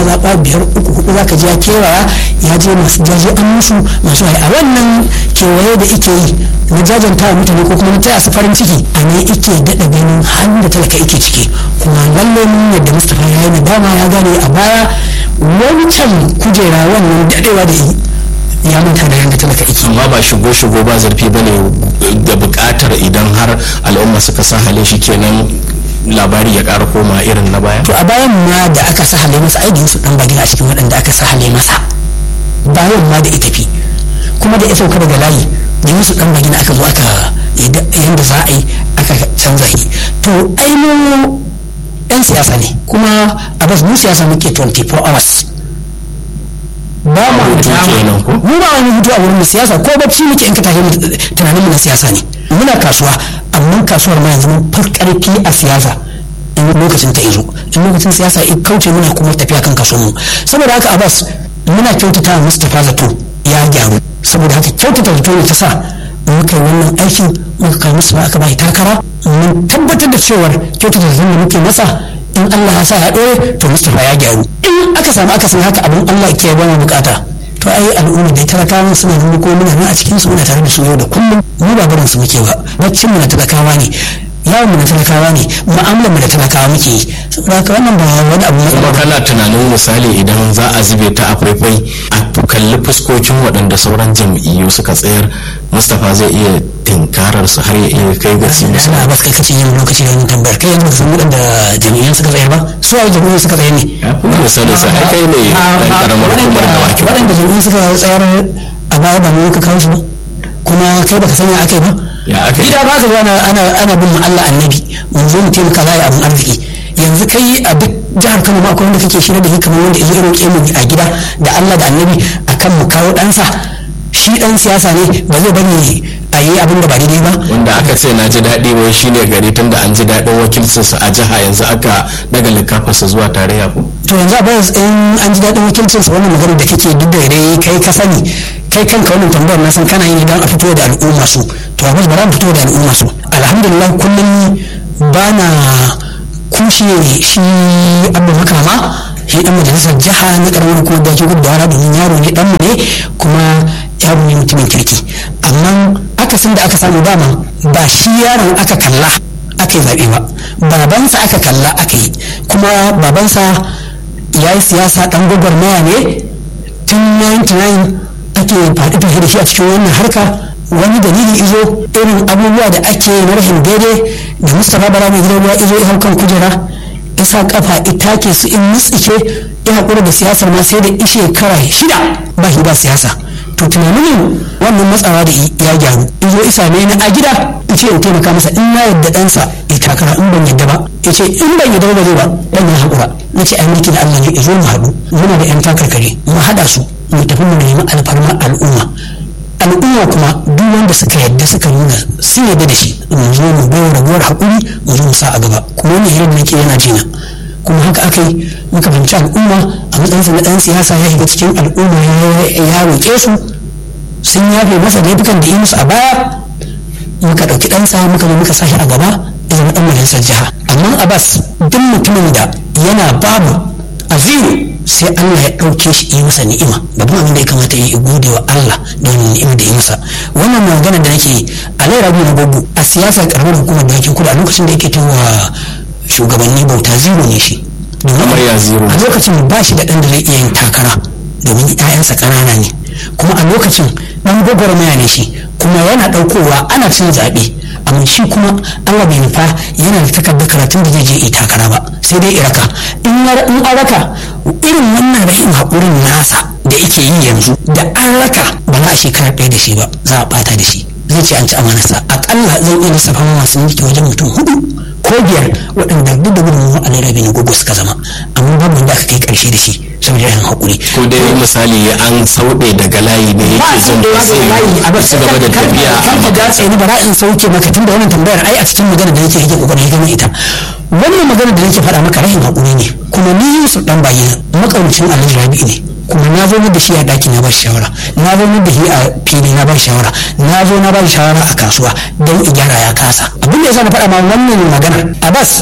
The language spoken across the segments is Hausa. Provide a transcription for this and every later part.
mazaɓa biyar uku hudu za ka je ya kewaya ya je masu jaje an musu masu a wannan kewaye da ike yi na jajanta wa mutane ko kuma na taya su farin ciki a ne ike daɗa ganin halin da talaka ike ciki kuma lalle mun yadda mustapha ya yi nadama ya gane a baya wancan kujera wannan daɗewa da yi ya manta da yadda talaka ike amma ba shigo shigo ba zarfi bane da bukatar idan har al'umma suka sa hale shi kenan labari ya ƙara koma irin na baya to a bayan ma da aka sa hale masa aikin su dan bagina a cikin waɗanda aka sa hale masa bayan ma da ita fi kuma da ya sauka daga layi da musu dan bagina aka zo aka yadda za a yi aka canza shi to ai mu yan siyasa ne kuma a bas mu siyasa muke 24 hours ba mu Hutu kenan ko? mu ba wani hutu a wurin mu siyasa ko bacci muke in ka tashi tunanin mu na siyasa ne muna kasuwa amma kasuwar ma yanzu mun fi karfi a siyasa in lokacin ta izo in lokacin siyasa in kauce muna kuma tafiya kan kaso mu saboda haka abbas muna kyautata wa mustapha zato ya gyaru saboda haka kyautata zato ne ta sa muka yi wannan aikin muka kai musu aka bai takara mun tabbatar da cewar kyautata zato da muke masa in Allah ya sa ya ɗore to mustapha ya gyaru in aka samu aka san haka abin Allah ke ba mu bukata to ai al'umma da talakawa suna nuna ko muna nan a cikin su muna tare da su yau da kullum mu ba barin su muke ba baccin mu na talakawa ne yawon mu na talakawa ne mu'amalar mu da talakawa muke yi saboda haka wannan ba wani abu kuma na kana tunanin misali idan za a zube ta a faifai a kalli fuskokin waɗanda sauran jam'iyyu suka tsayar mustapha zai iya tinkarar su har ya iya kai ga su musu ana ba kai kace yin lokaci da yin tambayar kai yanzu sun waɗanda jami'an suka tsayar ba su a jami'an suka tsayar ne ya fi misali sa ai kai ne ɗan karamar hukumar da wakil waɗanda jami'an suka tsayar a baya ba mu ka kawo su ba kuma kai baka sanya akai ba ya aka yi gida ba ka zo ana ana ana bin Allah annabi mun zo mu taimaka za a yi abin arziki yanzu kai a duk jihar Kano ma akwai wanda kake shirya da shi kamar wanda ya roƙe mu a gida da Allah da annabi akan mu kawo ɗansa shi ɗan siyasa ne ba zai bari a yi abin da ba daidai ba wanda aka ce na ji daɗi wai shine gari tun da an ji daɗin wakilcinsa a jiha yanzu aka daga likafarsa zuwa tarayya ko to yanzu abin in an ji daɗin wakilcinsa wannan magana da kake duk da dai kai ka sani kai kanka wannan tambayar na san kana yi don a fito da al'umma su to abin ba za mu fito da al'umma su alhamdulillah kullum ba na kushe shi abu makama shi dan majalisar jiha na karamar hukumar da ke gudu da domin yaro ne dan mu ne kuma yaro ne mutumin kirki amma akasin da aka samu dama ba shi yaron aka kalla aka yi zaɓe ba babansa aka kalla aka yi kuma babansa ya yi siyasa ɗan gwagwarmaya ne tun 99 ake faɗi tafi da shi a cikin wannan harka wani dalili izo irin abubuwa da ake na rashin daidai da mustapha bara mai gidan ruwa izo ya kan kujera isa kafa ita ke su in mutsike ya haƙura da siyasar ma sai da ishe kara shida ba shi ba siyasa to tunanin wannan matsawa da ya gyaru izo isa ne na a gida ice in taimaka masa in na yadda ɗansa ya takara in ban yadda ba ya ce in ban yadda ba zai ba ɗan ya haƙura na ce ai mulki da Allah ne izo mu haɗu muna da 'yan takarkare mu haɗa su mu tafi mu nemi alfarma al'umma al'umma kuma duk wanda suka yadda suka nuna sun yadda da shi mu zo mu bayar raguwar haƙuri mu zo mu sa a gaba kuma wani hirar da nake yana jina kuma haka aka yi muka fahimci al'umma a matsayinsa na ɗan siyasa ya shiga cikin al'umma ya roƙe su sun yafe masa laifukan da yi musu a baya muka ɗauki ɗansa muka zo muka sa shi a gaba ya zama ɗan majalisar jiha amma abbas duk mutumin da yana babu a zero sai Allah ya ɗauke shi yi masa ni'ima babban abin da ya kamata ya yi gode wa Allah da wani ni'ima da ya masa wannan magana da nake a lai rabi na babu a siyasar karamar hukumar da yake kudu a lokacin da yake ta wa shugabanni bauta zero ne shi Kamar ya zero. a lokacin ba shi da ɗan da zai iya yin takara domin 'ya'yansa ƙanana ne kuma a lokacin ɗan gwagwarmaya ne shi kuma yana ɗaukowa ana cin zaɓe amma shi kuma Allah bai nufa yana da takardar karatun da zai je yi takara ba sai dai iraka in ya- in an raka irin wannan rashin haƙurin nasa da yake yi yanzu da an raka ba za a shekara ɗaya da shi ba za a ɓata da shi zai ce an ci amanarsa aƙalla zan iya lissafa ma masu mulki wajen mutum hudu ko biyar waɗanda duk da gudunmawa a larabi na gogo suka zama amma babu wanda aka kai ƙarshe da shi saboda rashin haƙuri ko dai misali an sauɗe daga layi ne ba yake su jin da ba yawa sai layi a ya ci gaba da tafiya a kan ka datse ni bara in sauke maka tunda wannan tambayar ai a cikin magana da nake yake kokarin gama ita wannan magana da nake faɗa maka rashin haƙuri ne kuma ni Yusuf dan bayyana makaucin Alhaji Rabi'u ne kuma na zo da shi a ɗaki na ba shi shawara na zo da shi a fili na ba shi shawara na zo na ba shi shawara a kasuwa don in gyara ya kasa abin da yasa na faɗa ma wannan magana Abbas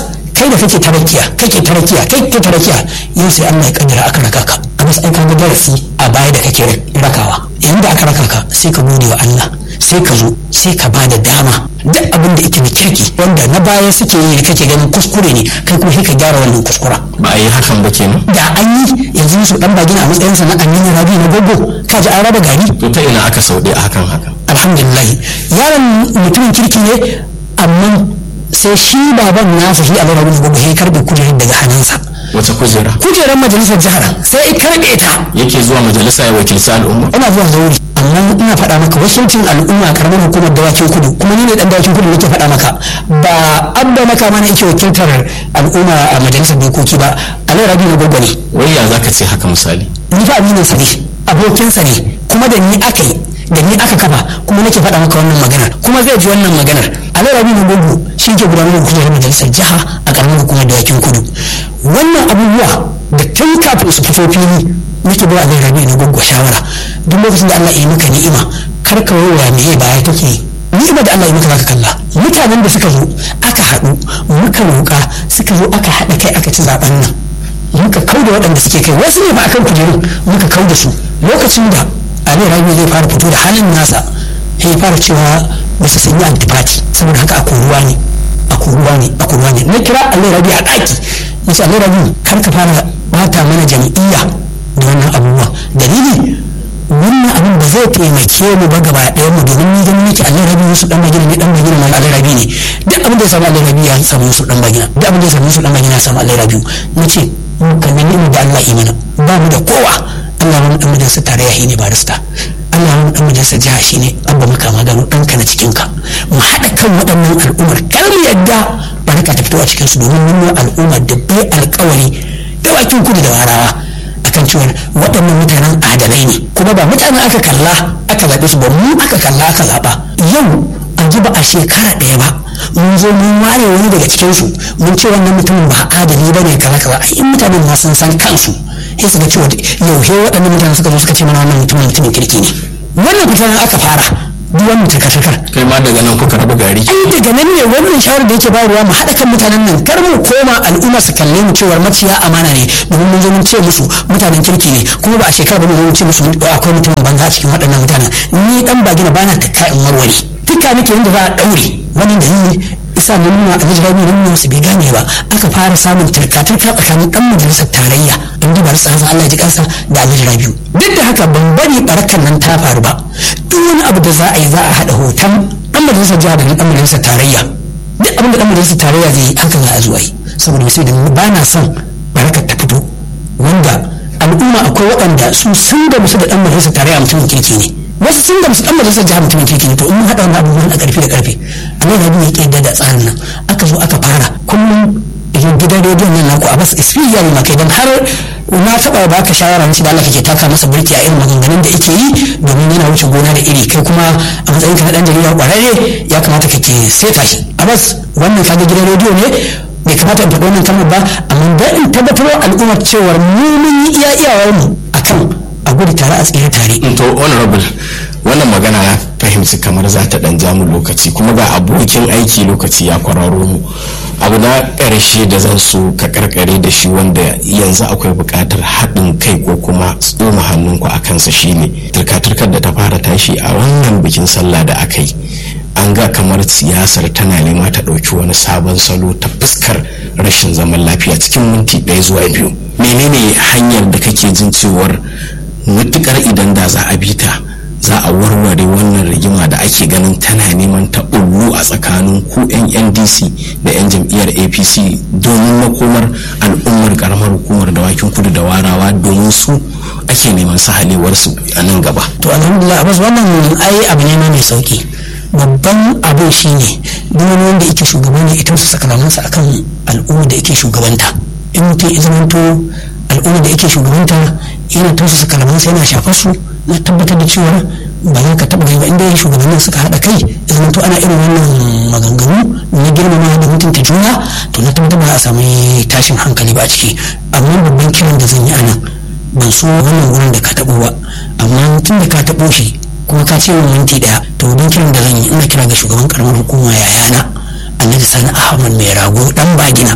kai da kake tarakiya kake tarakiya kai kake tarakiya yau sai Allah ya kaddara aka raka ka a masu aika ga darasi a baya da kake rakawa yanda aka raka ka sai ka gode wa Allah sai ka zo sai ka bada dama duk abin da yake na kirki wanda na baya suke yi da kake ganin kuskure ne kai kuma sai ka gyara wannan kuskura ba a yi hakan ba kenan da an yi yanzu su dan bagina a matsayin sa na amini rabi na gogo ka ji an raba gari to ta ina aka sauɗe a hakan haka alhamdulillah yaron mutumin kirki ne amma sai shi baban nasa shi a rabi na gogo ya karbe kujerar daga hannunsa wace kujera kujerar majalisar jihar sai ya karbe ta yake zuwa majalisa ya wakilci al'umma ina zuwa zauri amma ina faɗa maka wakilcin al'umma a karamar hukumar dawakin kudu kuma ni ne dan dawakin kudu nake faɗa maka ba abba maka mana yake wakiltar al'umma a majalisar dokoki ba alai rabi na gogo ne wai ya zaka ce haka misali ni fa aminin sa ne abokinsa ne kuma da ni aka yi da ni aka kafa kuma nake faɗa maka wannan maganar kuma zai ji wannan maganar alai rabi na gogo shi ke gudanar da kujerar majalisar jiha a karamar hukumar dawakin kudu wannan abubuwa da tun kafin su fito fili nake ba alai rabi na gogo shawara duk lokacin da Allah ya yi maka ni'ima kar ka waya me baya take yi ni'ima da Allah ya maka zaka kalla mutanen da suka zo aka haɗu muka roƙa suka zo aka haɗa kai aka ci zaben nan muka kau da waɗanda suke kai wasu ne ba akan kujerun muka kau da su lokacin da Ali Rabi zai fara fito da halin nasa ya fara cewa ba su sanyi antipati saboda haka a koruwa ne a koruwa ne a koruwa ne na kira Ali Rabi a ɗaki na ce Ali Rabi kar ka fara bata mana jam'iyya da wannan abubuwa dalili wannan abin ba zai taimake mu ba gaba ɗaya mu domin ni ganin nake Allah rabi Yusuf dan bagina ne dan bagina ma Allah rabi ne duk abin da ya samu Allah rabi ya samu Yusuf dan bagina duk abin da ya samu Yusuf dan bagina ya samu Allah rabi nace mu kallon ni da Allah imana ba mu da kowa Allah wani dan majalisar tarayya ne barista Allah wani dan majalisar jiha shine abba maka magano ɗanka na cikin ka mu haɗa kan waɗannan al'ummar kar mu yadda baraka ta fito a cikin su domin mun al'ummar da bai alƙawari dawakin kudu da warawa akan cewa waɗannan mutanen adalai ne kuma ba mutanen aka kalla aka zaɓe su ba mu aka kalla aka zaɓa yau a ji ba a shekara ɗaya ba mun zo mun ware wani daga cikin su mun ce wannan mutumin ba adali ba ne kaza kaza ai in mutanen ma sun san kansu sai su ga cewa yaushe waɗannan mutanen suka zo suka ce mana wannan mutumin mutumin kirki ne wannan mutanen aka fara duk wannan takar kai ma daga nan kuka raba gari ai daga nan ne wannan shawarar da yake bayarwa mu haɗa kan mutanen nan kar mu koma al'umma su kalle mu cewar maciya amana ne domin mun zo mun ce musu mutanen kirki ne kuma ba a shekara ba mun ce musu akwai mutumin banza a cikin waɗannan mutanen ni dan bagina bana takka in warware tuka nake yadda za a ɗaure wani da yi isa na nuna a jirar nuna su bai gane ba aka fara samun turka-turka tsakanin dan majalisar tarayya in duba rasa hazan Allah ji kansa da alhaji rabiu duk da haka ban bari barakan nan ta faru ba duk wani abu da za a yi za a haɗa hoton dan majalisar jiha da dan majalisar tarayya duk abin da dan majalisar tarayya zai yi haka za a zuwa yi saboda sai da ba na son barakar ta fito wanda al'umma akwai waɗanda su sun da musu da dan majalisar tarayya mutumin kirki ne wasu sun da musu dan majalisar jiha mutumin kirki ne to in mun haɗa wannan abubuwan a ƙarfi da ƙarfe Allah ya biya ke da tsarin nan aka zo aka fara kullum gidan rediyon nan naku a basu ispiya ne makai don har na taɓa ba ka shawara na da Allah kake taka masa burki a irin maganganun da yake yi domin yana wuce gona da iri kai kuma a matsayin ka na dan jarida ƙwararre ya kamata kake seta shi a bas wannan kaga gidan rediyo ne bai kamata in faɗi wannan kalmar ba amma da in tabbatar al'ummar cewar mu mun yi iya iyawar mu akan a gudu tare a tsere tare. to honorable wannan magana ya fahimci kamar za ta dan jamu lokaci kuma ga abokin aiki lokaci ya kwararo mu abu na ƙarshe da zan so ka karkare da shi wanda yanzu akwai buƙatar haɗin kai ko kuma tsoma hannunku a kansa shine turka-turkar da ta fara tashi a wannan bikin sallah da aka yi an ga kamar siyasar tana nema ta ɗauki wani sabon salo ta fuskar rashin zaman lafiya cikin minti ɗaya zuwa biyu menene hanyar da kake jin cewar mutukar idan da za a bi ta za a warware wannan rigima da ake ganin tana neman ta ullu a tsakanin ku 'yan ndc da 'yan jam'iyyar apc domin makomar al'ummar karamar hukumar dawakin kudu da warawa domin su ake neman sahalewarsu a nan gaba to alhamdulillah abbas wannan ai abu ne mai sauki babban abin shine duk wani wanda yake shugaba ne ita su sakalamansa akan al'umma da yake shugabanta in mutum ya zamanto al'umma da yake shugabanta yana tausasa kalamansa yana shafar su na tabbatar da cewa ba za ka taɓa ba inda shugabannin suka haɗa kai ya to ana irin wannan maganganu na girmama da mutunta juna to na tabbatar ba a sami tashin hankali ba a ciki amma babban kiran da zan yi anan ban so wannan wurin da ka taɓo ba amma tun da ka taɓo shi kuma ka ce min minti ɗaya to babban kiran da zan yi ina kira ga shugaban karamar hukuma yayana annabi sani ahmad mai rago dan bagina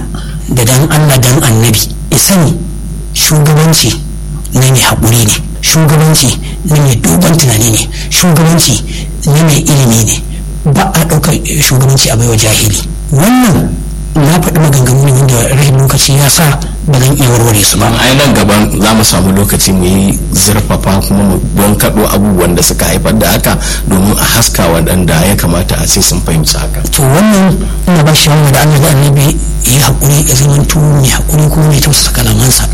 da dan Allah dan annabi isani shugabanci na mai haƙuri ne shugabanci na mai dogon tunani ne shugabanci na mai ilimi ne ba a ɗaukar shugabanci a baiwa jahili wannan na faɗi maganganu ne wanda rahin lokaci ya sa ba zan iya warware su ba ai nan gaban za mu samu lokaci mu yi zurfafa kuma mu don kaɗo abubuwan da suka haifar da haka domin a haska waɗanda ya kamata a ce sun fahimci haka to wannan ina ba shi da Allah da annabi ya haƙuri ya zama tu mai haƙuri kuma mai tausasa kalamansa